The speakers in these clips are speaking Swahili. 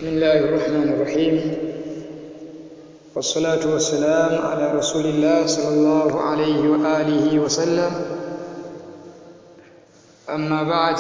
بسم الله الرحمن الرحيم والصلاة والسلام على رسول الله صلى الله عليه وآله وسلم أما بعد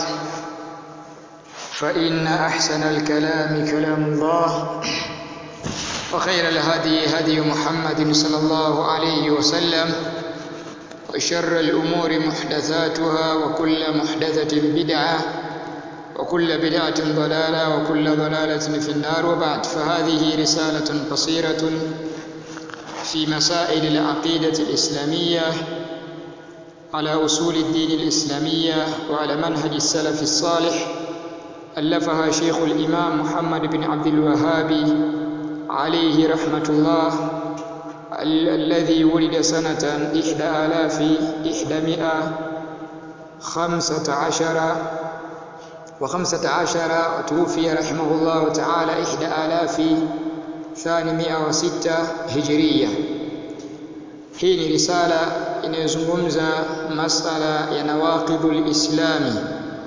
فإن أحسن الكلام كلام الله وخير الهدي هدي محمد صلى الله عليه وسلم وشر الأمور محدثاتها وكل محدثة بدعة وكل بدعة ضلالة وكل ضلالة في النار وبعد فهذه رسالة قصيرة في مسائل العقيدة الإسلامية على أصول الدين الإسلامية وعلى منهج السلف الصالح ألفها شيخ الإمام محمد بن عبد الوهاب عليه رحمة الله الذي ولد سنة إحدى آلاف إحدى خمسة عشر وخمسة عشر وتوفي رحمه الله تعالى إحدى آلاف ثانمائة وستة هجرية hii ni risala inayozungumza masala ya nawaqidhu lislami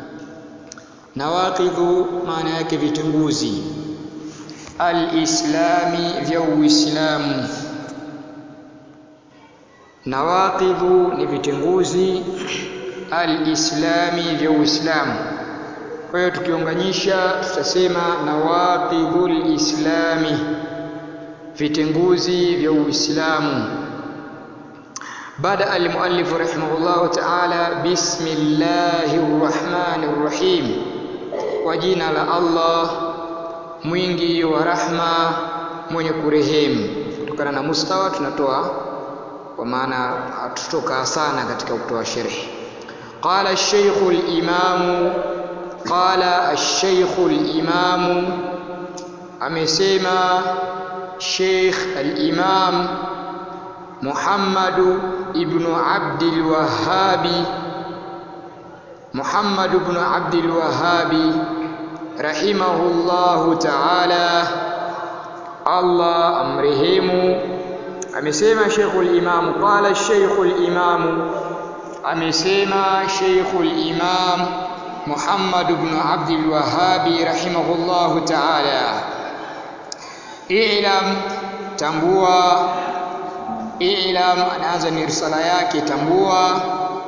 nawaqidhu maana yake vitunguzi alislami vya uislamu nawaqidhu ni vitenguzi alislami vya uislamu kwa hiyo tukiunganisha tutasema nawaqidhul islami vitenguzi vya uislamu bada almuallif rahimahullah ta'ala bismillahir rahmanir rahim kwa jina la Allah mwingi wa rahma mwenye kurehemu kutokana na mustawa tunatoa kwa maana hatutokaa sana katika kutoa sharhi qala ash-shaykh al-imam qala ash-shaykh al-imam amesema sheikh al-imam Muhammad ibn Abd al-Wahhab Muhammad ibn Abd al-Wahhab rahimahullahu ta'ala Allah amrehemu amesema Sheikhul Imam qala Sheikhul Imam amesema Sheikhul Imam Muhammad ibn Abd al-Wahhab rahimahullahu ta'ala i'lam tambua i'lam anaanza ni risala yake tambua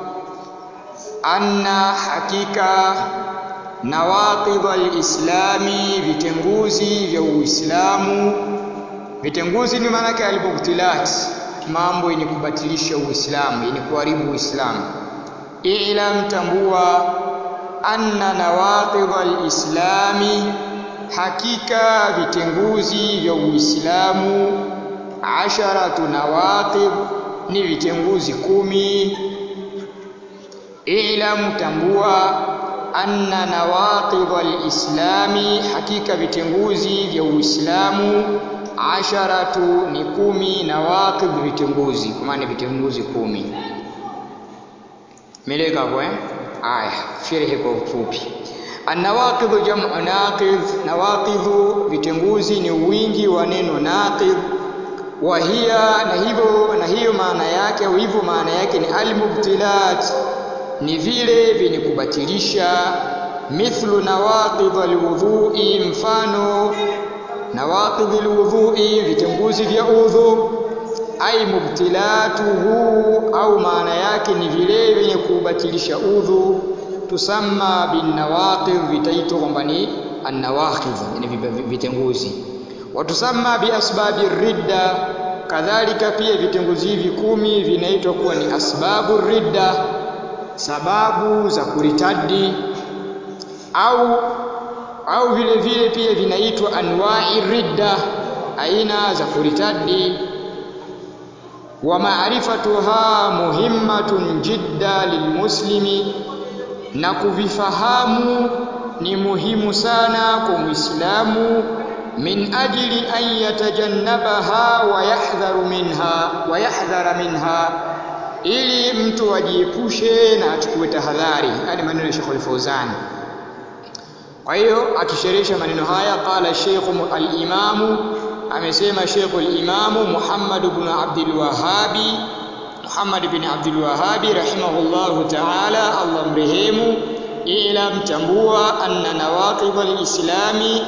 anna hakika nawaqidh al-islami vitenguzi vya uislamu vitenguzi ni maana yake alibuktilat mambo yenye kubatilisha uislamu yenye kuharibu uislamu i'lam tambua anna nawaqidh al-islami hakika vitenguzi vya uislamu asharatu nawaqidh ni vitenguzi kumi i'lam tambua anna nawaqidh al-islami hakika vitenguzi vya uislamu asharatu ni kumi nawaqidh vitenguzi kwa maana vitenguzi kumi meleka kwa eh aya sherhe kwa ufupi An-nawaqidh jam'u naqidh nawaqidh vitenguzi ni wingi wa neno naqidh wa hiya na hivyo na hiyo maana yake au hivyo maana yake ni al-mubtilat ni vile vyenye kubatilisha mithlu nawaqidh alwudhu'i mfano nawaqidh alwudhu'i vitenguzi vya udhu ai mubtilatuhu au maana yake ni vile vyenye kubatilisha udhu tusamma bin nawaqidh vitaitwa kwamba ni an-nawaqidh yani vitenguzi watusamma bi asbabi ridda kadhalika pia vitenguzi hivi kumi vinaitwa kuwa ni asbabu ridda sababu za kuritadi au au vile vile pia vinaitwa anwa'i ridda aina za kuritadi wa ma'rifatuha muhimmatun jidda lilmuslimi na kuvifahamu ni muhimu sana kwa Muislamu min ajli an yatajannabaha wa yahdharu minha wa yahdhara minha ili mtu ajiepushe na achukue tahadhari haya maneno ya Sheikh Al-Fauzan kwa hiyo akisherehesha maneno haya qala Sheikh al-Imam amesema Sheikh al-Imam Muhammad ibn Abdul Wahhab Muhammad ibn Abdul Wahhab rahimahullahu ta'ala Allah mrehemu ila mtambua anna nawaqidh al-islami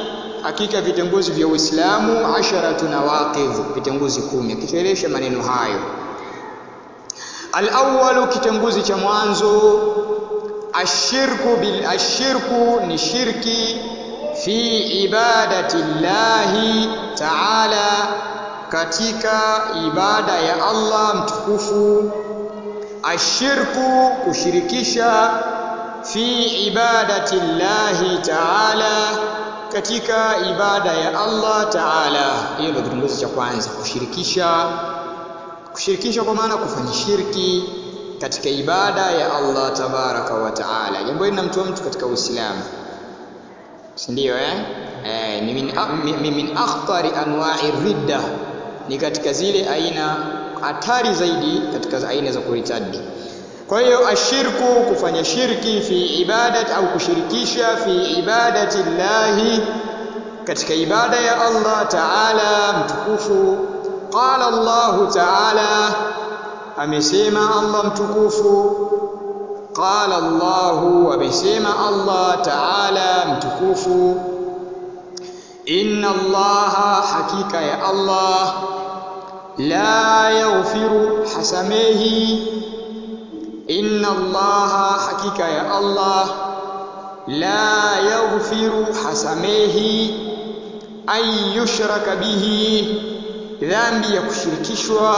hakika vitenguzi vya Uislamu asharatu nawaqidh vitenguzi kumi akisherehesha maneno hayo Al-awwalu kitenguzi cha mwanzo ashirku bil ashirku ni shirki fi ibadati llahi ta'ala katika ibada ya Allah mtukufu ashirku kushirikisha fi ibadati llahi ta'ala katika ibada ya Allah ta'ala hiyo ndio kitongozi cha kwanza kushirikisha kushirikisha kwa maana kufanya shirki katika ibada ya Allah tabaraka wa taala jambo hili linamtoa mtu katika Uislamu si ndio eh? eh ni min, min, min akhtari anwa'i ridda ni katika zile aina hatari zaidi katika aina za kuritadi kwa hiyo ashirku kufanya shirki fi ibadat au kushirikisha fi ibadati llahi katika ibada ya Allah taala mtukufu qala Allah taala amesema Allah mtukufu qala Allah amesema Allah taala mtukufu inna Allah hakika ya Allah la yaghfiru hasamehi inna Allah hakika ya Allah la yaghfiru hasamehi ay yushraka bihi dhambi ya kushirikishwa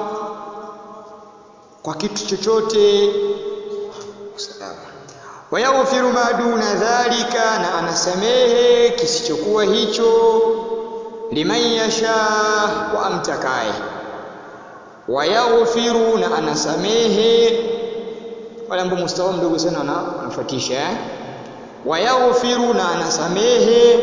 kwa kitu chochote wayaghfiru ma duna dhalika na anasamehe kisichokuwa hicho liman yasha wa amtakaye wayaghfiru na anasamehe wale ambao mustawa mdogo sana wanafuatisha eh? wayaghfiru na anasamehe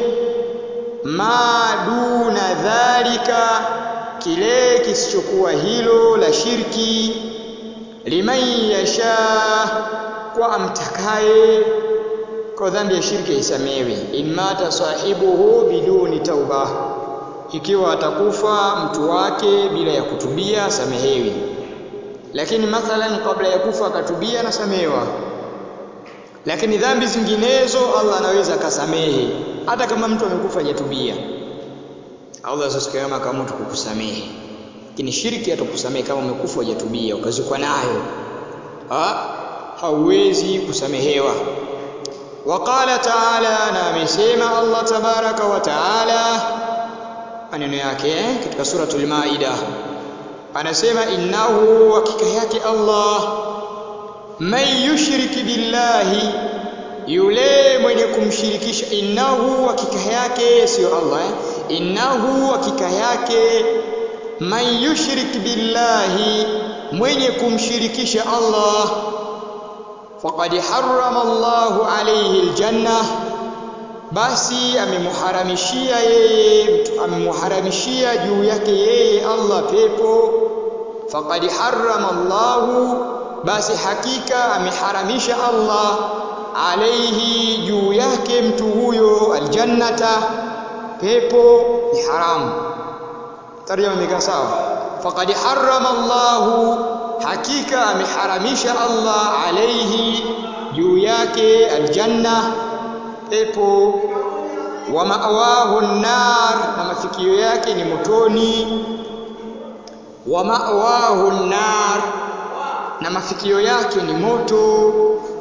ma duna dhalika kile kisichokuwa hilo la shirki liman yasha kwa amtakaye kwa dhambi ya shirki isamewi in mata sahibuhu biduni tauba ikiwa atakufa mtu wake bila ya kutubia samehewi lakini mathalan kabla ya kufa akatubia anasamehewa lakini dhambi zinginezo Allah anaweza akasamehe hata kama mtu amekufa hajatubia Allah asisikama kama mtu kukusamehe lakini shirki atakusamehe kama umekufa hujatubia ukazikwa nayo ha hauwezi kusamehewa waqala ta'ala na amesema Allah tabaraka wa ta'ala maneno yake katika suratul maida anasema innahu hakika yake Allah man yushriki billahi yule mwenye kumshirikisha innahu hakika yake sio Allah eh? innahu hakika yake man yushrik billahi mwenye kumshirikisha Allah faqad harrama Allahu alayhi aljanna basi amemuharamishia yeye amemuharamishia juu yake yeye Allah pepo faqad harrama Allahu basi hakika ameharamisha Allah alaihi juu yake mtu huyo aljannata pepo ni haramu tarjama imekaa sawa faqad harrama Allahu hakika ameharamisha Allah alaihi juu yake aljanna pepo wa ma'wahu nar na mafikio yake ni motoni wa ma'wahu nar na mafikio yake ni moto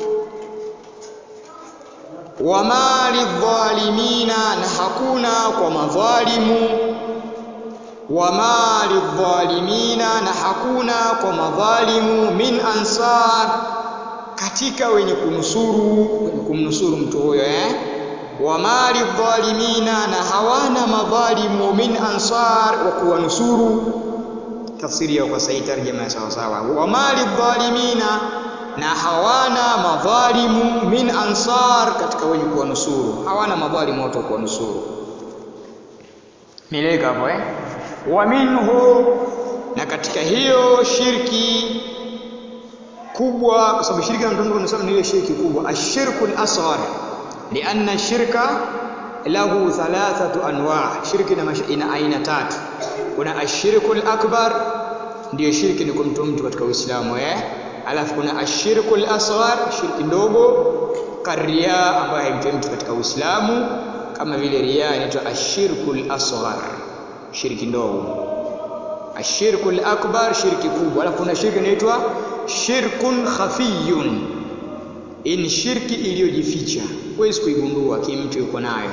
wa mali dhalimina na hakuna kwa madhalimu wa mali dhalimina na hakuna kwa madhalimu min ansar katika wenye kunusuru wenye kumnusuru mtu huyo eh wa mali dhalimina na hawana madhalimu min ansar wa kuwanusuru tafsiri ya kwa sahihi tarjama sawa sawa wa mali dhalimina na hawana madhalimu min ansar katika wenye kuwanusuru hawana madhalimu watu kuwanusuru mileka hapo eh wa minhu na katika hiyo shirki kubwa kwa sababu shirki ndio tunasema ni ile shirki kubwa ashirku al-asghar lianna shirka lahu thalathatu anwa shirki ina, ina aina tatu kuna ashirku al-akbar ndiyo shirki ni kumtoa mtu katika Uislamu eh alafu kuna ashirku al-asghar shirki ndogo karia ambayo haimtoi mtu katika Uislamu kama vile riya inaitwa ashirkul asghar shirki ndogo ashirkul akbar shirki kubwa alafu kuna shirki inaitwa shirkun khafiyun hii ni shirki iliyojificha huwezi kuigundua kimtu yuko nayo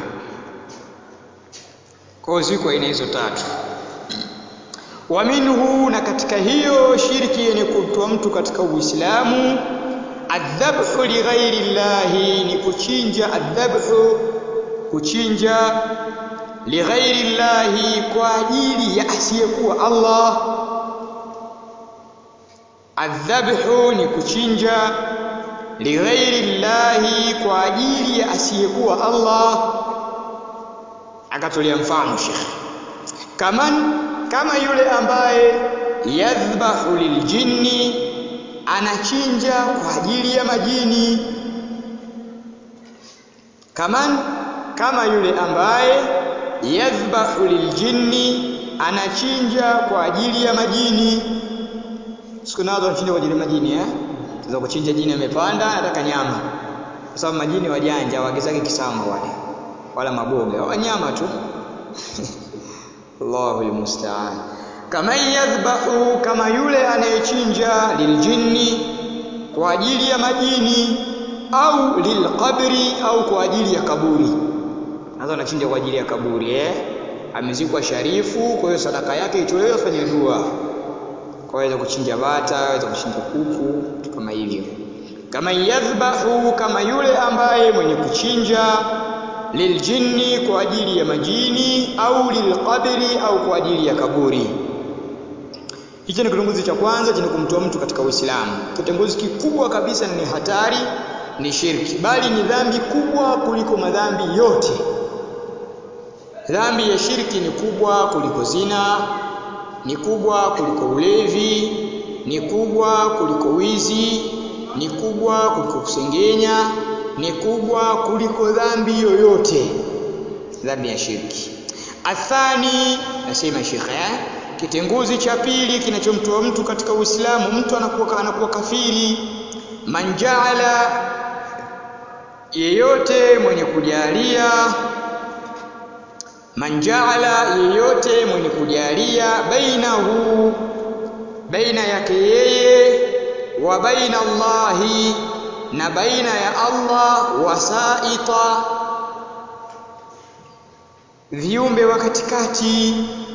kwa ziko aina hizo tatu wa minhu na katika hiyo shirki yenye kumtoa mtu katika uislamu adhabhu lighairi llahi ni kuchinja adhabhu kuchinja lighairi llahi kwa ajili ya asiyekuwa Allah adhabhu ni kuchinja lighairi llahi kwa ajili ya asiyekuwa Allah akatolea mfano Sheikh kaman kama yule ambaye yadhbahu liljinni anachinja kwa ajili ya majini kaman kama yule ambaye yadhbahu liljinni anachinja kwa ajili ya majini siku nazo anachinja kwa ajili ya majini eh za kuchinja jini amepanda anataka nyama kwa sababu majini wajanja waagizake kisambo wale wala maboga wanyama tu Allahu almusta'an kama yadhbahu kama yule anayechinja liljinni kwa ajili ya majini au lilqabri au kwa ajili ya kaburi nazo anachinja kwa ajili ya kaburi eh amezikwa sharifu kwa hiyo sadaka yake itolewe afanye dua kwa hiyo kuchinja bata aweza kuchinja kuku kama hivyo kama yadhbahu kama yule ambaye mwenye kuchinja liljinni kwa ajili ya majini au lilqabri au kwa ajili ya kaburi hicho ni kitunguzi cha kwanza chenye kumtoa mtu katika Uislamu kitunguzi kikubwa kabisa ni hatari ni shirki bali ni dhambi kubwa kuliko madhambi yote dhambi ya shirki ni kubwa kuliko zina ni kubwa kuliko ulevi ni kubwa kuliko wizi ni kubwa kuliko kusengenya ni kubwa kuliko dhambi yoyote dhambi ya shirki athani nasema shekhe eh? kitenguzi cha pili kinachomtoa mtu katika uislamu mtu anakuwa, anakuwa kafiri manjaala yeyote mwenye kujalia manjaala yeyote mwenye kujalia bainahu baina yake yeye wa baina Allahi na baina ya Allah wasaita viumbe wa katikati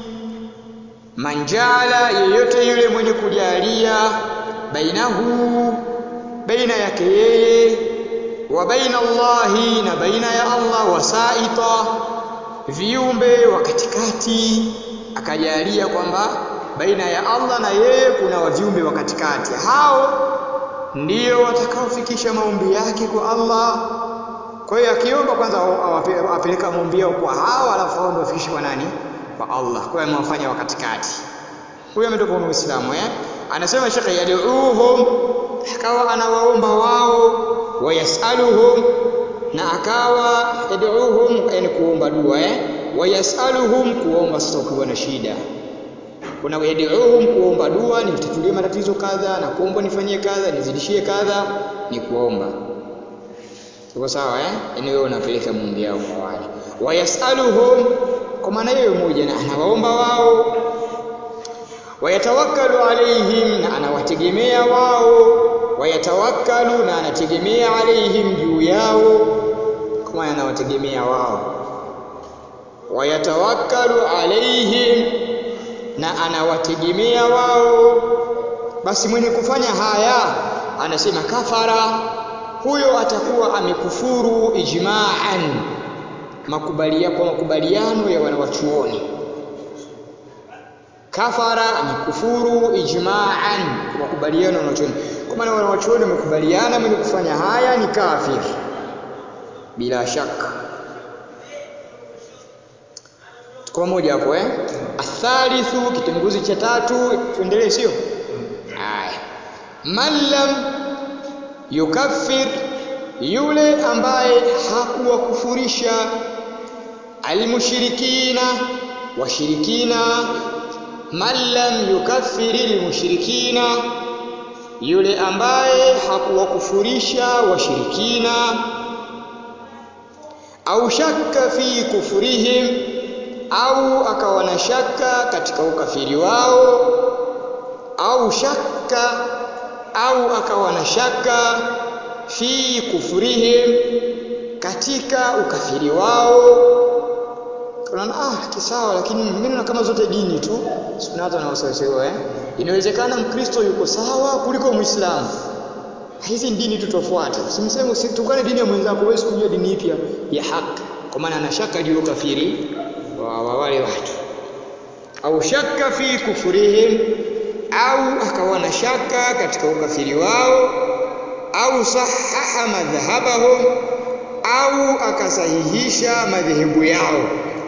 manjala yeyote yule mwenye kujalia bainahu baina yake yeye wa baina Allahi na baina ya Allah wasaita viumbe wa katikati akajalia kwamba baina ya Allah na yeye kuna viumbe wa katikati hao ndio watakaofikisha maombi yake kwa Allah kwa hiyo akiomba kwanza apeleka maombi yao kwa hao alafu hao ndio wafikishe kwa nani kwa Allah kwa hiyo amewafanya wa katikati huyo ametoka kwa Uislamu eh anasema shekhe yad'uhum akawa anawaomba wao wayasaluhum na akawa yad'uhum yani kuomba dua eh wayasaluhum kuomba sasa ukiwa na shida kuna yad'uhum kuomba dua nitatulie matatizo kadha na kuomba nifanyie kadha nizidishie kadha ni kuomba Tuko sawa eh? Yaani wewe unapeleka maombi yao kwa wale. Wayasaluhum kwa maana hiyo moja na anawaomba wao. Wayatawakkalu alaihim na anawategemea wao. Wayatawakkalu na anategemea alaihim juu yao. Kwa maana anawategemea wao. Wayatawakkalu alaihim na anawategemea wao. Basi mwenye kufanya haya anasema kafara huyo atakuwa amekufuru ijma'an makubalia kwa makubaliano ya wanawachuoni kafara amekufuru ijma'an kwa makubaliano ya wanawachuoni kwa maana wanawachuoni wamekubaliana mwenye kufanya haya ni kafir bila shaka kwa moja hapo eh athalithu kitenguzi cha tatu tuendelee sio haya man lam yukaffir yule ambaye hakuwakufurisha almushrikina washirikina man lam yukaffiri almushrikina yule ambaye hakuwakufurisha washirikina au shakka fi kufurihim au akawa na shaka katika ukafiri wao au shakka au akawa na shaka fi kufurihim katika ukafiri wao tunaona ah kisawa lakini mimi naona kama zote dini tu kuna watu wanaosema eh inawezekana mkristo yuko sawa kuliko muislamu hizi dini tutafuata usimseme usitukane dini ya mwenzako wewe kujua dini ipi ya haki kwa maana ana shaka juu ya ukafiri wa, wa wale watu au shaka fi kufurihim au akawa na shaka katika ukafiri wao au sahaha madhhabahum au akasahihisha madhehebu yao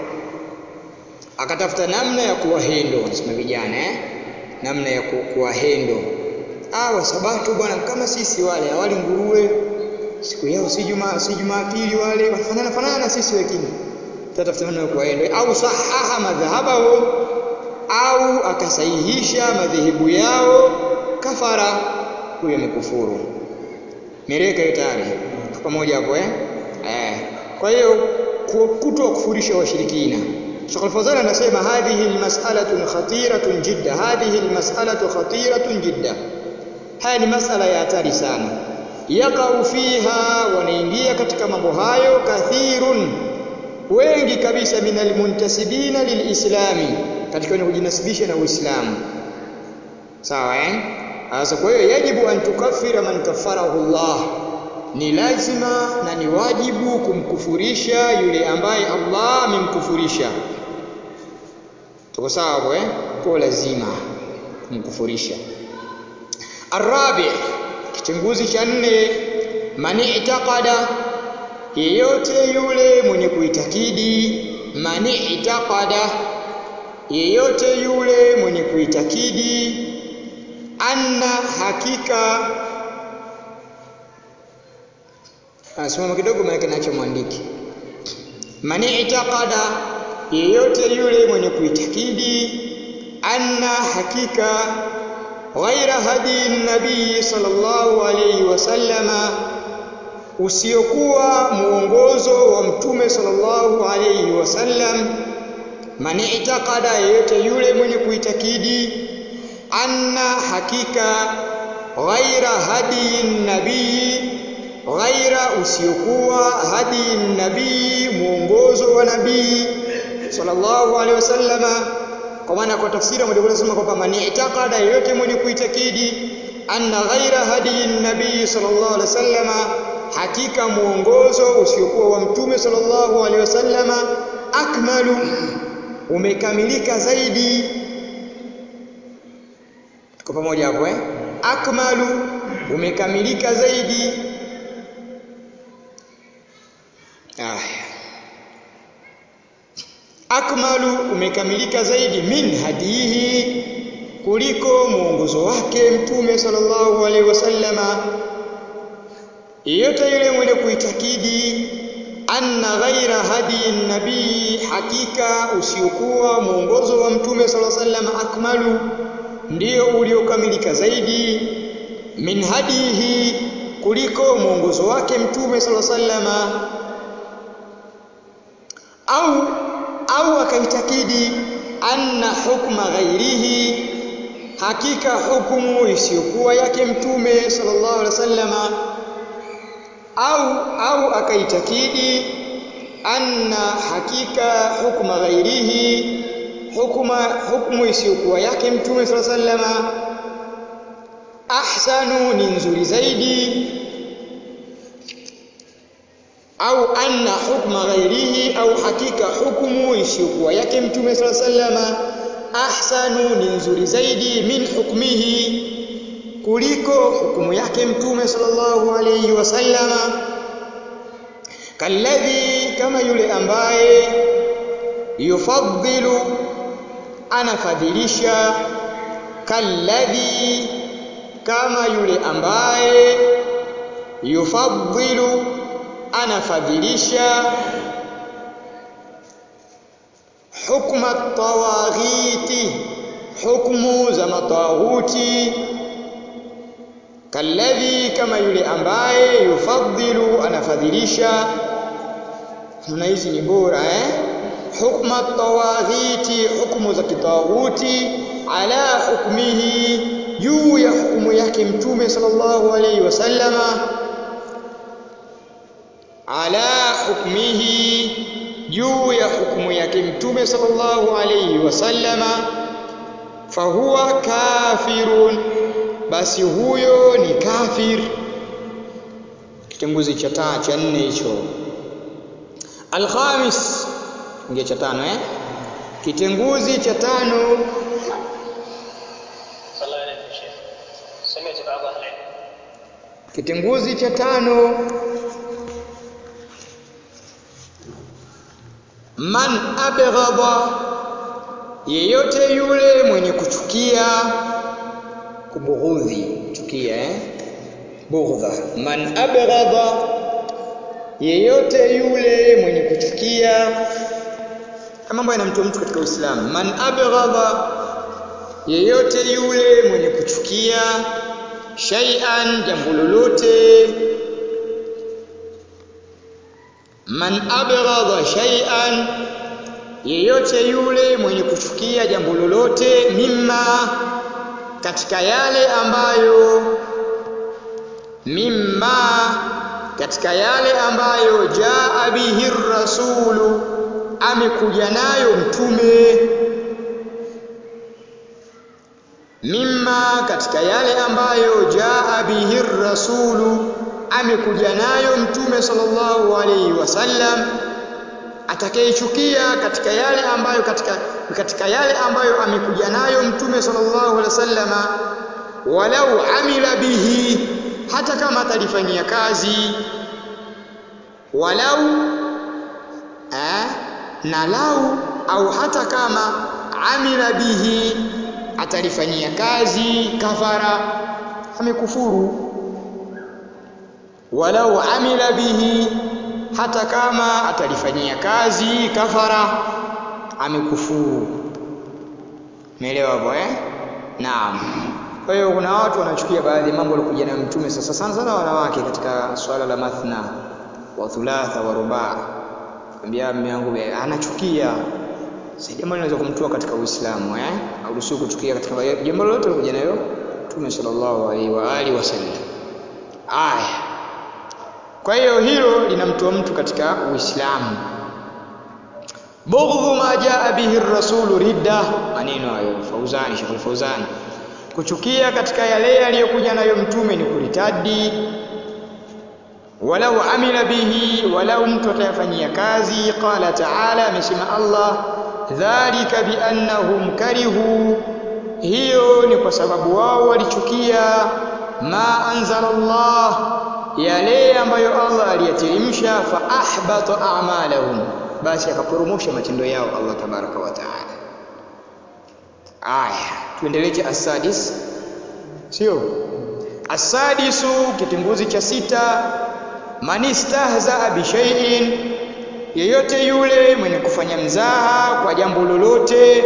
akatafuta namna ya kuwahendo wanasema vijana eh? namna ya kuwahendo ah wasabato bwana kama sisi wale awali nguruwe siku yao si juma si jumapili wale wanafanana fanana na sisi wengine tatafuta namna ya kuwahendo au sahaha madhhabahum au akasahihisha madhehebu yao kafara huyo amekufuru mereka hiyo tayari pamoja hapo eh eh kwa hiyo kutoa kufurisha washirikina Sheikh Al-Fawzan anasema hadhihi almas'alatu khatiratun jidda hadhihi almas'alatu khatiratun jidda haya ni masala ya hatari sana yaqau fiha wanaingia katika mambo hayo kathirun wengi kabisa min almuntasibina lilislami katika wenye kujinasibisha na Uislamu sawa eh sasa kwa hiyo yajibu an tukaffira man kaffarahu Allah ni lazima na ni wajibu kumkufurisha yule ambaye Allah amemkufurisha tuko sawa hapo eh kwa lazima kumkufurisha arabi kichunguzi cha nne man itaqada yeyote yule mwenye kuitakidi man itaqada yeyote yule mwenye kuitakidi anna hakika asimama kidogo maana nacho mwandiki mani itaqada yeyote yule mwenye kuitakidi anna hakika ghaira hadi nabii sallallahu alayhi wasallama usiokuwa muongozo wa mtume sallallahu alayhi wasallam man itaqada yeyote yule mwenye kuitakidi anna hakika ghaira hadi nabii ghaira usiokuwa hadi nabii muongozo wa nabii sallallahu alaihi wasallama kwa maana kwa tafsiri moja kwa nasema kwamba man itaqada yeyote mwenye kuitakidi anna ghaira hadi nabii sallallahu alaihi wasallama hakika muongozo usiokuwa wa mtume sallallahu alaihi wasallama akmalu umekamilika zaidi tuko pamoja hapo eh akmalu umekamilika zaidi aya akmalu umekamilika zaidi min hadihi kuliko mwongozo wake mtume sallallahu alaihi wasallama yeyote yule mwenye kuitakidi anna ghaira hadi nabii hakika usiokuwa mwongozo wa mtume sallallahu alaihi wasallam akmalu ndio uliokamilika zaidi min hadihi kuliko mwongozo wake mtume sallallahu alaihi wasallam au au akaitakidi anna hukma ghairihi hakika hukumu isiyokuwa yake mtume sallallahu alaihi wasallama au au akaitakidi anna hakika hukma ghairihi hukuma hukumu isiyokuwa yake mtume sallallahu alaihi wasallama ahsanu ni nzuri zaidi au anna hukma ghairihi au hakika hukumu isiyokuwa yake mtume sallallahu alaihi wasallama ahsanu ni nzuri zaidi min hukmihi kuliko hukumu yake mtume sallallahu alayhi wasallama kalladhi kama yule ambaye yufaddilu anafadhilisha kalladhi kama yule ambaye yufaddilu anafadhilisha hukma tawaghiti hukmu za matawuti kalladhi kama yule ambaye yufaddilu anafadhilisha na hizi ni bora eh hukma tawaghiti hukumu za kitawuti ala hukmihi juu ya hukumu yake mtume sallallahu alayhi wasallama ala hukmihi juu ya hukumu yake mtume sallallahu alayhi wasallama fahuwa kafirun basi huyo ni kafir kitenguzi cha taa cha nne hicho alkhamis ingia cha tano eh kitenguzi cha tano صلى الله عليه وسلم سمعت بعض أهل العلم kitenguzi cha tano man abghadha yeyote yule mwenye kuchukia kubughudhi chukia eh bughdha man abghadha yeyote yule mwenye kuchukia kama mambo yanamtoa mtu katika Uislamu man abghadha yeyote yule mwenye kuchukia shay'an jambo lolote man abghadha shay'an yeyote yule mwenye kuchukia jambo lolote mimma katika yale ambayo mimma katika yale ambayo jaa bihi rasulu amekuja nayo mtume mimma katika yale ambayo jaa bihi rasulu amekuja nayo mtume sallallahu alaihi wasallam atakayechukia katika yale ambayo katika katika yale ambayo amekuja nayo mtume sallallahu alaihi wasallama walau amila bihi hata kama atalifanyia kazi walau eh, na lau au hata kama amila bihi atalifanyia kazi kafara amekufuru walau amila bihi hata kama atalifanyia kazi kafara amekufuru umeelewa hapo eh naam kwa hiyo kuna watu wanachukia baadhi ya mambo walikuja nayo mtume sasa sana sana wanawake katika swala la mathna wa thulatha wa rubaa ambia mume wangu anachukia si jambo linaweza kumtoa katika Uislamu eh hauruhusiwi kuchukia katika jambo lolote lilikuja nayo Mtume sallallahu alaihi wa alihi wasallam aya kwa hiyo hilo linamtoa mtu katika Uislamu bughdhu ma jaa bihi rasulu ridda maneno hayo Fauzani Sheikh Fauzani kuchukia katika yale yaliyokuja nayo mtume ni kuritadi walau amila bihi walau mtu atayafanyia kazi qala taala amesema Allah dhalika biannahum karihu hiyo ni kwa sababu wao walichukia ma anzala Allah yale ambayo Allah aliyateremsha fa ahbata a'malahum basi akaporomosha matendo yao Allah tabaraka wa taala aya tuendelee asadis sio asadisu kitunguzi cha sita manistahza bi shay'in yeyote yule mwenye kufanya mzaha kwa jambo lolote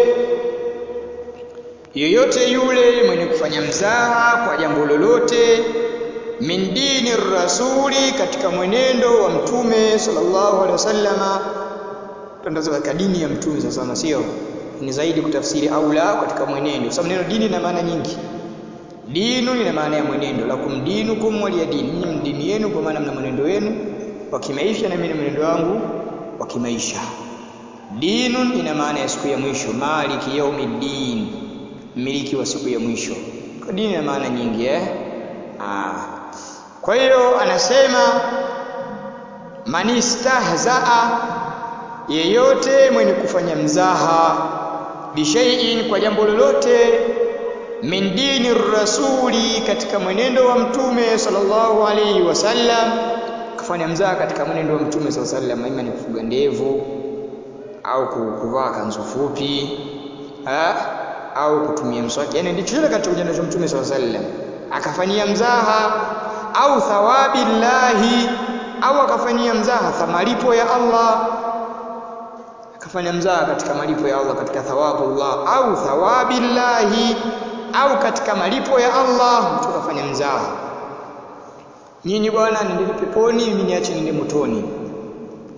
yeyote yule mwenye kufanya mzaha kwa jambo lolote min dini rasuli katika mwenendo wa mtume sallallahu alaihi wasallama tandazo katika dini ya mtume sasa na sio ni zaidi kutafsiri aula katika mwenendo kwa sababu neno dini lina maana nyingi dinu lina maana ya mwenendo lakum dinukum waliya dini nyinyi dini yenu kwa maana mna mwenendo wenu wa kimaisha na mimi mwenendo wangu wa kimaisha dinun ina maana ya siku ya mwisho maliki yaumiddin mmiliki wa siku ya mwisho kwa dini ina maana nyingi eh ah kwa hiyo anasema manistahzaa yeyote mwenye kufanya mzaha bishaiin kwa jambo lolote min dini rasuli katika mwenendo wa mtume sallallahu alaihi wasallam kufanya mzaha katika mwenendo wa mtume sallallahu alaihi wasallam ima ni kufuga ndevu au kuvaa kanzu fupi ha? au kutumia mswaki yani ndicho chochote katika ujana wa mtume sallallahu alaihi wasallam akafanyia mzaha au thawabi llahi au akafanyia mzaha malipo ya Allah akafanya mzaha katika malipo ya Allah katika thawabu Allah au thawabi llahi au katika malipo ya Allah mtu akafanya mzaha nyinyi bwana nendeni peponi mimi niache niende motoni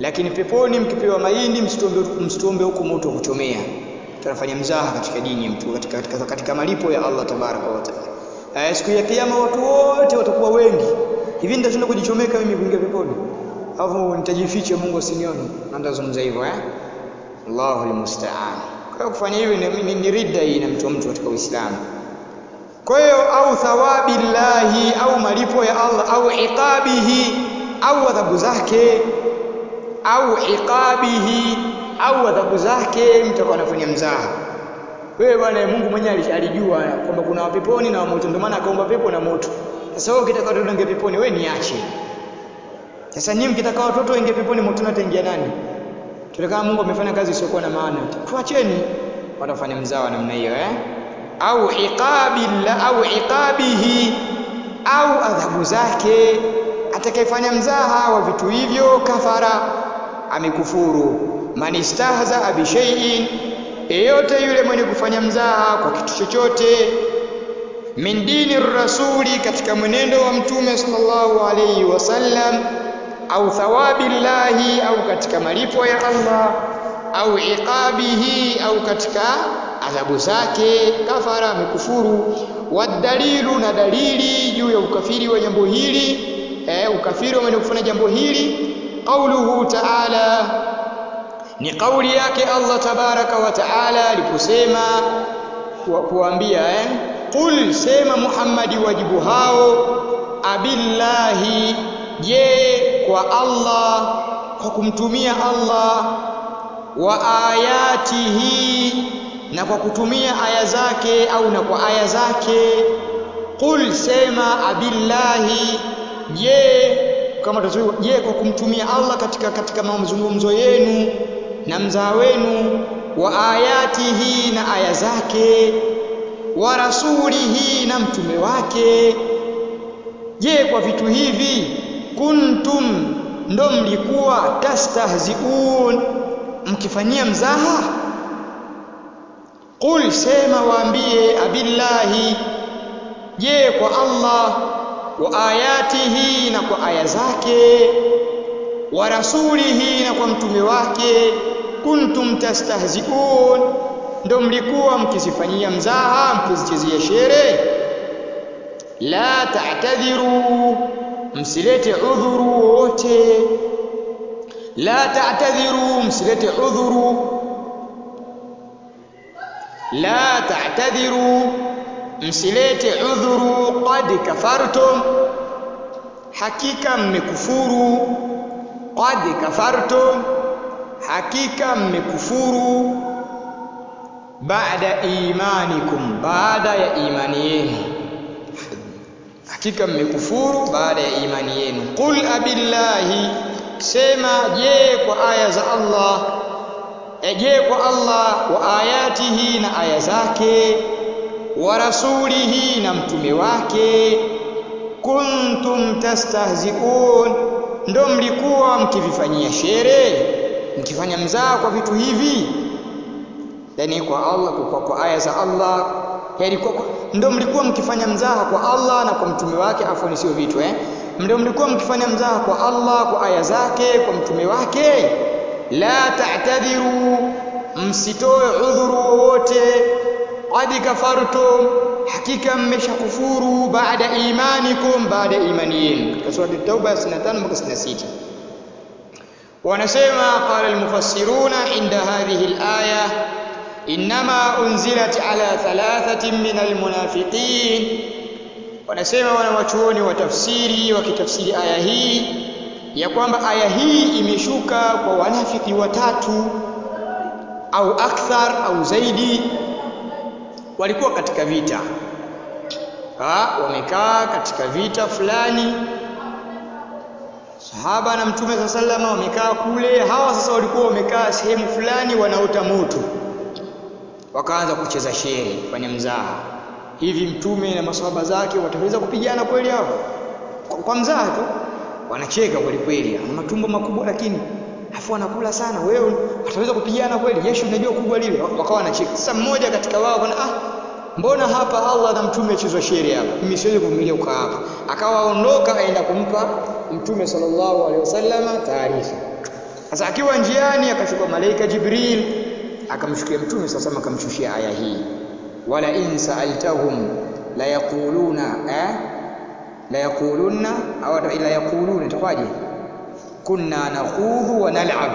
lakini peponi mkipewa mahindi msituombe msituombe huko moto wa kuchomea tunafanya mzaha katika dini ya mtu katika, katika, katika malipo ya Allah tabaraka wa taala eh, siku ya kiyama watu wote watakuwa wengi hivi nitashinda kujichomeka mimi kuingia peponi alafu nitajificha Mungu asinione na ndazungumza hivyo eh Allahu almusta'an kwa kufanya hivyo ni, ni, ni ridda hii inamtoa mtu katika Uislamu kwa hiyo au thawabi llahi au malipo ya Allah au iqabihi au adhabu zake au iqabihi au adhabu zake mtakuwa anafanya mzaha wewe bwana Mungu mwenyewe alijua kwamba kuna wapeponi na wamoto ndio maana akaumba pepo na moto sasa wewe ukitaka watoto ingie peponi wewe niache sasa nyinyi mkitaka watoto ingie peponi moto ataingia nani tulikana Mungu amefanya kazi isiyokuwa na maana tuacheni watafanya mzaha namna hiyo eh au iqabi la au iqabihi au adhabu zake atakayefanya mzaha wa vitu hivyo kafara amekufuru man istahza bi shay'in yeyote yule mwenye kufanya mzaha kwa kitu chochote min dini rasuli katika mwenendo wa mtume sallallahu alayhi wasallam au thawabi llahi au katika malipo ya Allah au iqabihi au katika adhabu zake kafara amekufuru wadalilu na dalili juu ya ukafiri wa jambo hili eh, ukafiri wa mwenye kufanya jambo hili qauluhu ta'ala ni kauli yake Allah tabaraka wa taala aliposema kuambia eh qul sema Muhammadi wajibu hao abillahi je kwa Allah kwa kumtumia Allah wa ayatihi na kwa kutumia aya zake au na kwa aya zake qul sema abillahi je kama tutazuiwa je kwa kumtumia Allah katika katika mazungumzo yenu na mzaa wenu wa ayatihi na aya zake wa rasulihi na mtume wake je kwa vitu hivi kuntum ndo mlikuwa tastahziun mkifanyia mzaha qul sema waambie abillahi je kwa Allah wa ayatihi na kwa aya zake wa rasulihi na kwa mtume wake kuntum tastahziun ndo mlikuwa mkizifanyia mzaha mkizichezea shere la ta'tadhiru msilete udhuru wote la ta'tadhiru msilete udhuru la ta'tadhiru msilete udhuru qad kafartum hakika mmekufuru qad kafartum hakika mmekufuru baada imanikum baada ya imani yenu hakika mmekufuru baada ya imani yenu qul abillahi sema je kwa aya za Allah je kwa Allah wa ayatihi na aya zake wa rasulihi na mtume wake kuntum tastahziun ndo mlikuwa mkivifanyia shere mkifanya mzaa kwa vitu hivi yani kwa Allah kwa, kwa aya za Allah yani kwa, kwa, ndo mlikuwa mkifanya mzaha kwa Allah na kwa mtume wake afoni sio vitu eh ndo mlikuwa mkifanya mzaha kwa Allah kwa aya zake kwa mtume wake la ta'tadhiru msitoe udhuru wowote qad kafartum hakika mmeshakufuru baada imanikum baada imani yenu katika sura at-tauba 65 mpaka 66 wanasema qala al-mufassiruna inda hadhihi al-aya inma unzilat ala thalathatin min al-munafiqin wanasema wanawachuoni wa tafsiri wakitafsiri aya hii ya kwamba aya hii imeshuka kwa wanafiki watatu au akthar au zaidi walikuwa katika vita ha, wamekaa katika vita fulani sahaba na mtume saa salama wamekaa kule hawa sasa walikuwa wamekaa sehemu fulani wanaota moto wakaanza kucheza shere kufanya mzaha hivi mtume na masahaba zake wataweza kupigana kweli hao kwa, kwa mzaha tu wanacheka kweli kweli ana matumbo makubwa lakini afu anakula sana wewe wataweza kupigana kweli jeshi unajua kubwa lile wakawa wanacheka sasa mmoja katika wao kana ah mbona hapa Allah na mtume achezwa shere hapa mimi siwezi kuvumilia ukaa hapa akawa aondoka aenda kumpa mtume sallallahu alaihi wasallam taarifa sasa akiwa njiani akashuka malaika Jibril akamshukia mtume sasa akamshushia aya hii wala in sa'altahum la yaquluna eh la yaquluna au la yaquluna itakuwaje kunna nakhudhu wa nal'ab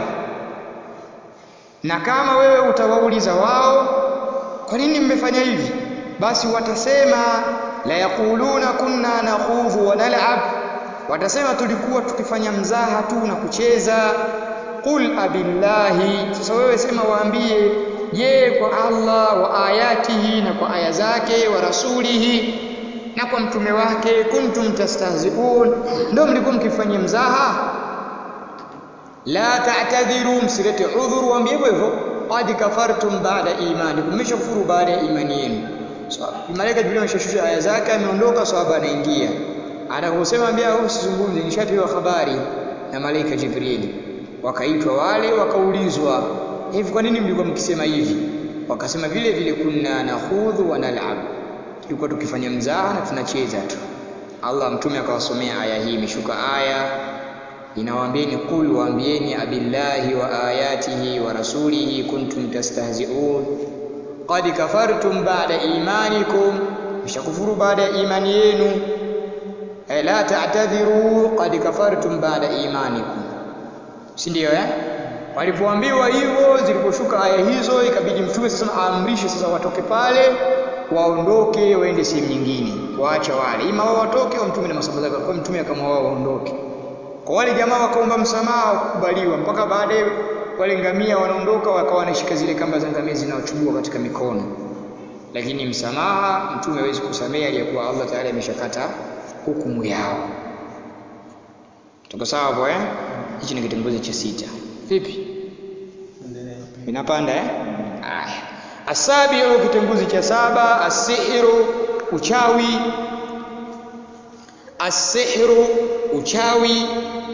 na kama wewe utawauliza wao kwa nini mmefanya hivi basi watasema la yaquluna kunna nakhudhu wa nal'ab watasema tulikuwa tukifanya mzaha tu na kucheza qul abillahi sasa wewe sema waambie je kwa Allah wa ayatihi na kwa aya zake wa rasulihi na kwa mtume wake kuntum tastahzi'un ndio mlikuwa mkifanyia mzaha la ta'tadhiru msilete udhuru waambie hivyo hivyo qad kafartum ba'da imanikum mmeshakufuru baada ya imani yenu so, malaika Jibril ameshashusha aya zake ameondoka sahaba anaingia anaposema ambia usizungumze nishapewa habari na malaika Jibril wakaitwa wale wakaulizwa hivi kwa nini mlikuwa mkisema hivi wakasema vile vile kunna nakhudhu wa nal'ab tulikuwa tukifanya mzaha na tunacheza tu Allah mtume akawasomea aya hii imeshuka aya inawaambieni kul waambieni abillahi wa ayatihi wa rasulihi kuntum tastahzi'un qad kafartum ba'da imanikum mshakufuru baada ya imani yenu la ta'tadhiru qad kafartum ba'da imanikum si ndio eh walipoambiwa hivyo ziliposhuka aya hizo ikabidi mtume sasa aamrishe sasa watoke pale waondoke waende sehemu nyingine waacha wale ima wao watoke au mtume na masahaba zake kwa mtume akamwa wao waondoke kwa wale jamaa wakaomba msamaha kukubaliwa mpaka baadaye wale ngamia wanaondoka wakawa wanashika zile kamba za ngamia zinaochubua katika mikono lakini msamaha mtume hawezi kusamehe aliyekuwa Allah tayari ameshakata hukumu yao tuko sawa hapo eh hichi ni kitongozi cha sita vipi inapanda eh aya asabiu kitongozi cha saba asihiru uchawi asihiru uchawi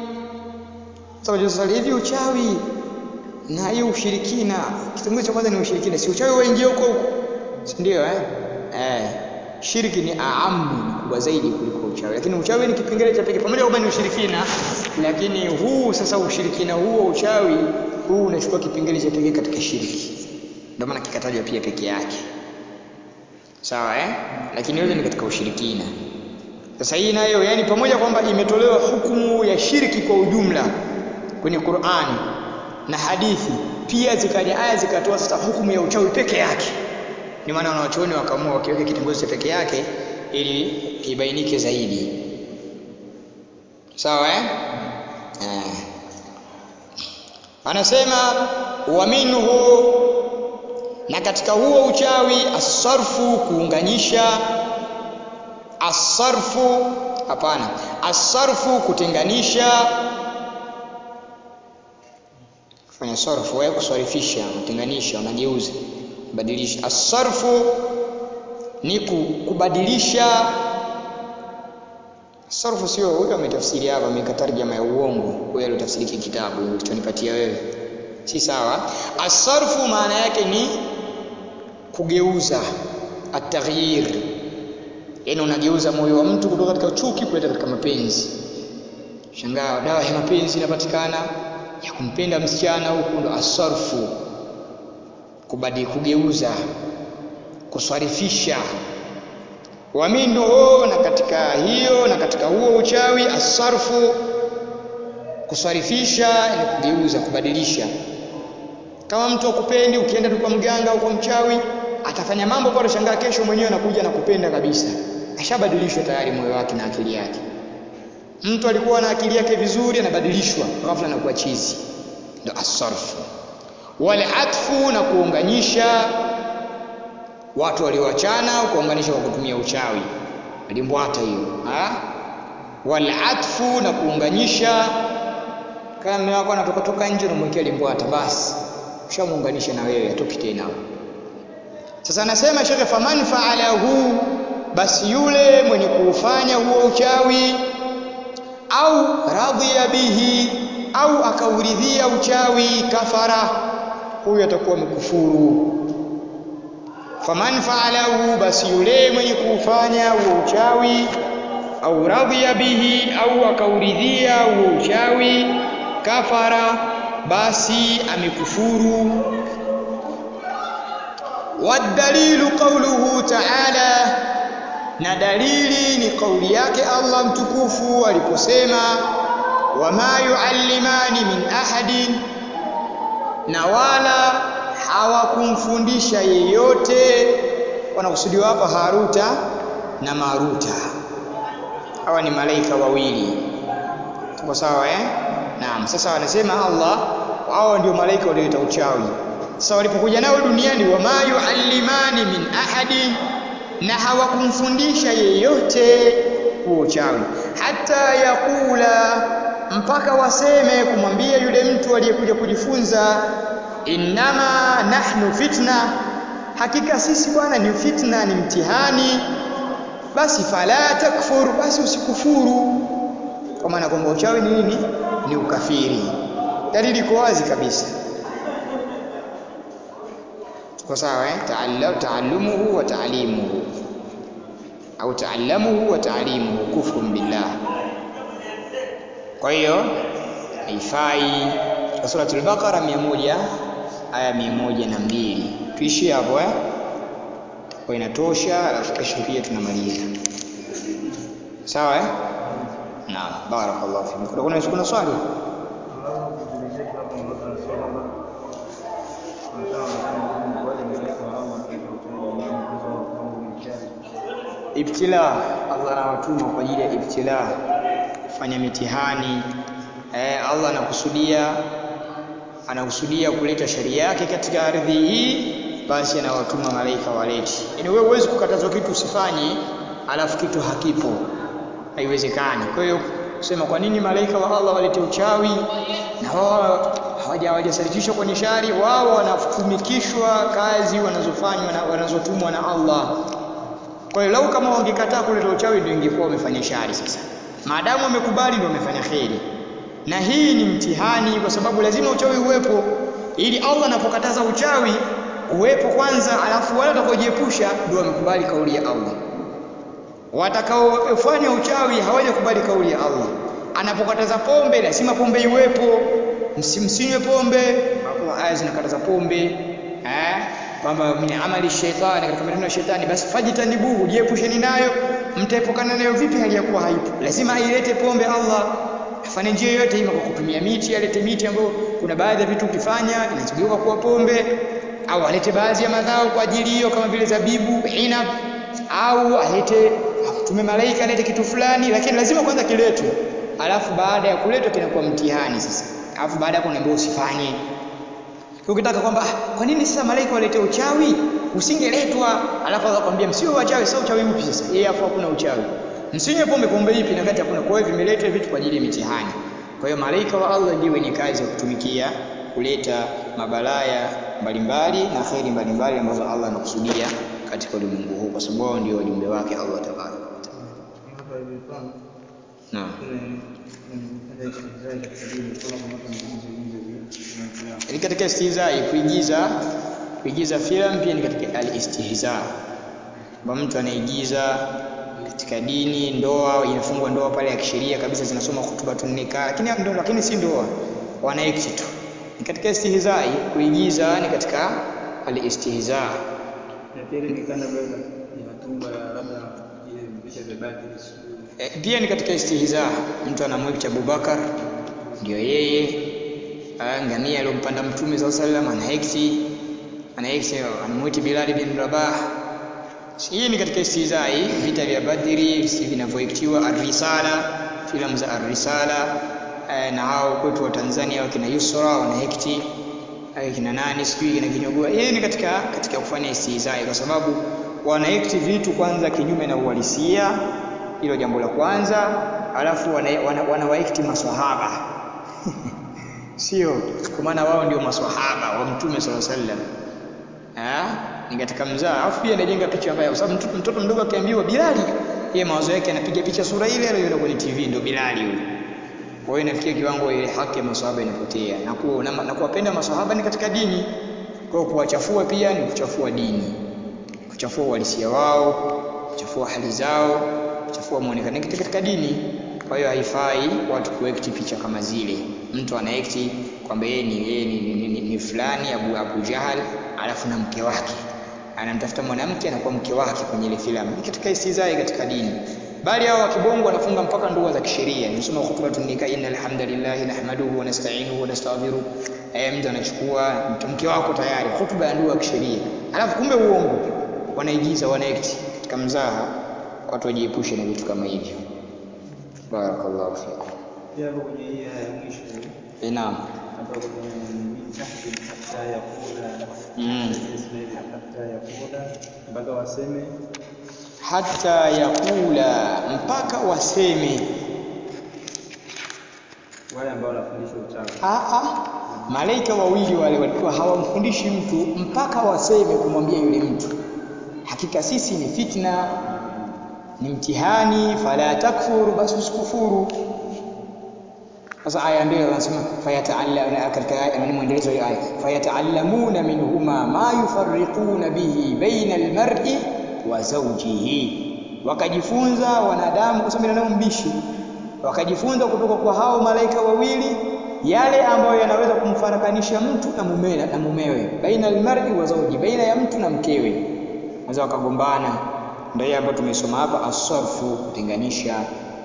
sasa hivi uchawi na hiyo ushirikina kitongozi cha kwanza ni ushirikina si uchawi waingia huko huko si ndio eh eh shirki ni aamu ni kubwa zaidi kuliko uchawi lakini uchawi ni kipengele cha pekee pamoja kwamba ni ushirikina lakini huu sasa ushirikina huo uchawi huu unachukua kipengele cha pekee katika shirki ndio maana kikatajwa pia peke yake sawa eh lakini yote ni katika ushirikina sasa hii nayo yani pamoja kwamba imetolewa hukumu ya shirki kwa ujumla kwenye Qur'ani na hadithi pia zikaja aya zikatoa sasa hukumu ya uchawi peke yake ni maana wanawachuoni wakaamua wakiweka kitongozi cha peke yake ili kibainike zaidi sawa eh? eh. anasema wa minhu na katika huo uchawi asarfu kuunganisha asarfu hapana asarfu kutenganisha kufanya sarfu wewe kusarifisha kutenganisha unageuza badilisha asarfu ni kubadilisha sarfu sio huyo ametafsiri hapa amekatarjama ya uongo wewe alotafsiri kitabu ulichonipatia wewe si sawa asarfu maana yake ni kugeuza ataghyir yani unageuza moyo wa mtu kutoka katika chuki kuleta katika mapenzi shangaa dawa ya mapenzi inapatikana ya kumpenda msichana huku ndo asarfu kubadi kugeuza kuswarifisha wa minhu na katika hiyo na katika huo uchawi asarfu kuswarifisha ni kugeuza kubadilisha kama mtu akupendi ukienda tu kwa mganga au kwa mchawi atafanya mambo kwa shangaa kesho mwenyewe anakuja na kupenda kabisa ashabadilishwa tayari moyo wake na akili yake mtu alikuwa na akili yake vizuri anabadilishwa ghafla anakuwa chizi ndio asarfu wal atfu na kuunganisha watu walioachana kuunganisha kwa kutumia uchawi alimbwata hiyo wal atfu na kuunganisha kama mume wako anatoka toka nje unamwekea limbwata basi ushamuunganisha na wewe atoki tena sasa anasema shekhe faman faalahu basi yule mwenye kuufanya huo uchawi au radhiya bihi au akauridhia uchawi kafara huyu atakuwa mkufuru faman faalahu basi yule mwenye kuufanya huo uchawi au radhiya bihi au akauridhia huo uchawi kafara basi amekufuru wadalilu qawluhu ta'ala na dalili ni kauli yake Allah mtukufu aliposema wama yuallimani min ahadin na wala hawakumfundisha yeyote wanakusudiwa hapa Haruta na Maruta hawa ni malaika wawili tuko sawa eh naam sasa wanasema Allah hao ndio malaika walioleta uchawi sasa walipokuja nao duniani wama yuallimani min ahadin na hawakumfundisha yeyote huo uchawi hata yakula mpaka waseme kumwambia yule mtu aliyekuja kujifunza innama nahnu fitna hakika sisi bwana ni fitna ni mtihani basi fala takfur basi usikufuru kwa maana kwamba uchawi ni nini ni ukafiri dalili iko wazi kabisa kwa sawa eh taallumuhu wa taalimuhu au taallamuhu wa taalimuhu kufrun billah kwa hiyo haifai kwa suratul baqara 100 aya 102 tuishie hapo eh kwa inatosha alafu kesho pia tunamaliza sawa eh naam barakallahu fikum kuna kuna, kuna swali ibtila Allah anawatuma kwa ajili ya ibtila kufanya mitihani eh, Allah anakusudia anakusudia kuleta sharia yake katika ardhi hii basi anawatuma malaika waleti yaani wewe huwezi kukatazwa kitu usifanye alafu kitu hakipo haiwezekani kwa hiyo kusema kwa nini malaika wa Allah walete uchawi na wao hawajasalifishwa kwenye shari wao wanatumikishwa kazi wanazofanywa na wanazotumwa na Allah kwa hiyo lau kama wangekataa kuleta uchawi ndio ingekuwa wamefanya shari sasa maadamu wamekubali ndio wamefanya kheri na hii ni mtihani kwa sababu lazima uchawi uwepo ili Allah anapokataza uchawi uwepo kwanza alafu wale watakaojiepusha ndio wamekubali kauli ya Allah watakaofanya uchawi hawajakubali kauli ya Allah anapokataza pombe lazima pombe iwepo msimsinywe pombe aya zinakataza pombe eh kwamba min amali shaitani katika matendo ya shetani basi fajitanibuhu jiepusheni nayo mtaepukana nayo vipi hali ya kuwa haipo lazima ailete pombe Allah afanye njia yoyote ima kwa kutumia miti alete miti ambayo kuna baadhi ya vitu ukifanya inachugeuka kuwa pombe au alete baadhi ya madhao kwa ajili hiyo kama vile zabibu inab au alete tume malaika alete kitu fulani lakini lazima kwanza kiletwe alafu baada ya kuletwa kinakuwa mtihani sasa alafu baada ya kunaambia usifanye ukitaka kwamba ah, kwa nini sasa malaika walete uchawi usingeletwa alafu akakwambia msio wachawi sasa uchawi upi sasa yeye afu hakuna uchawi msinywe pombe pombe ipi na kati hakuna kwa hiyo vimeletwa vitu kwa ajili ya mitihani kwa hiyo malaika wa Allah ndio wenye kazi ya kutumikia kuleta mabalaya mbalimbali na kheri mbalimbali ambazo Allah anakusudia katika ulimwengu huu kwa sababu wao ndio wajumbe wake Allah tabaraka wa taala naam ni katika istihzai kuigiza kuigiza filamu pia ni katika al-istihza kwamba mtu anaigiza katika dini ndoa inafungwa ndoa pale ya kisheria kabisa zinasoma hutuba tunika lakini ndio lakini si ndoa wanaekti tu ni katika istihzai kuigiza ni katika al-istihza e, pia ni katika istihza mtu anamwekta Abubakar ndio yeye ngamia aliyompanda mtume saa salam anaekti anaekti anamwiti Bilal bin Rabah hii ni katika istihzai vita vya Badri vinavyoektiwa Ar-Risala filamu za Ar-Risala na hao kwetu wa Tanzania wakina Yusra wanaekti kina nani sijui kina Kinyogoa hii ni katika katika kufanya istihzai kwa sababu wanaekti vitu kwanza kinyume na uhalisia hilo jambo la kwanza alafu wanawaekti wana, wana, wana maswahaba sio kwa maana wao ndio maswahaba wa mtume sala sallam ni katika mzaa alafu pia anajenga picha mbaya kwa sababu mtoto, mtoto mdogo akiambiwa Bilali yeye mawazo yake anapiga picha sura ile aliyoona kwenye TV ndio Bilali yule kwa hiyo inafikia kiwango ile haki ya maswahaba inapotea na kuwa na, na kuwapenda maswahaba ni katika dini kwa hiyo kuwachafua pia ni kuchafua dini kuchafua uhalisia wao kuchafua hali zao kuchafua muonekano katika dini Kwa hiyo haifai watu kuekti picha kama zile. Mtu anaekti kwamba yeye ni, yeye ni, ni, ni, ni fulani Abu, Abu Jahal alafu na mke wake anamtafuta mwanamke anakuwa mke wake kwenye ile filamu. Ni katika istizai katika dini. Bali hao wa kibongo wanafunga mpaka ndoa za kisheria. Nimesoma khutbatun nikah innal hamdalillah nahmaduhu wa nasta'inuhu wa nastaghfiruh. Eh, mtu anachukua mke wako tayari hutuba ya ndoa ya kisheria. Alafu kumbe uongo. Wanaigiza, wanaekti katika mzaha. Watu wajiepushe na vitu kama hivyo. Barakallahu fikum. Pia hapo kwenye hii aya ya mwisho Eh, naam. hapa kwenye min tahti hatta yakula Mm. Ismail hatta yakula mpaka waseme hata yakula mpaka waseme wale ambao wanafundisha uchawi. Aa, malaika wawili wale walikuwa hawamfundishi mtu mpaka waseme kumwambia yule mtu hakika sisi ni fitna ni mtihani fala takfuru basi usikufuru sasa aya mbili wanasema fayataallamuna katika aya ni mwendelezo wa aya fayataallamuna minhuma ma yufarriquna bihi baina almar'i wa zawjihi wakajifunza wanadamu kwa sababu binadamu mbishi wakajifunza kutoka kwa hao malaika wawili yale ambayo yanaweza kumfarakanisha mtu na mumewe na mumewe baina almar'i wa zawji baina ya mtu na mkewe wanaweza wakagombana ndio hiyo ambayo tumesoma hapa asarfu kutenganisha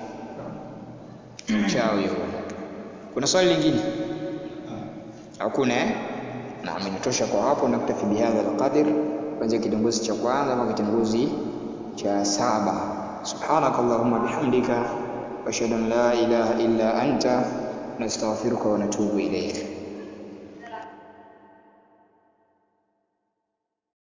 mchawi huo kuna swali lingine hakuna eh naam inatosha kwa hapo na kutafi bihadha alqadr kuanzia kitongozi cha kwanza mpaka kitongozi cha saba subhanakallahumma bihamdika wa ashhadu an la ilaha illa anta nastaghfiruka wa natubu ilayk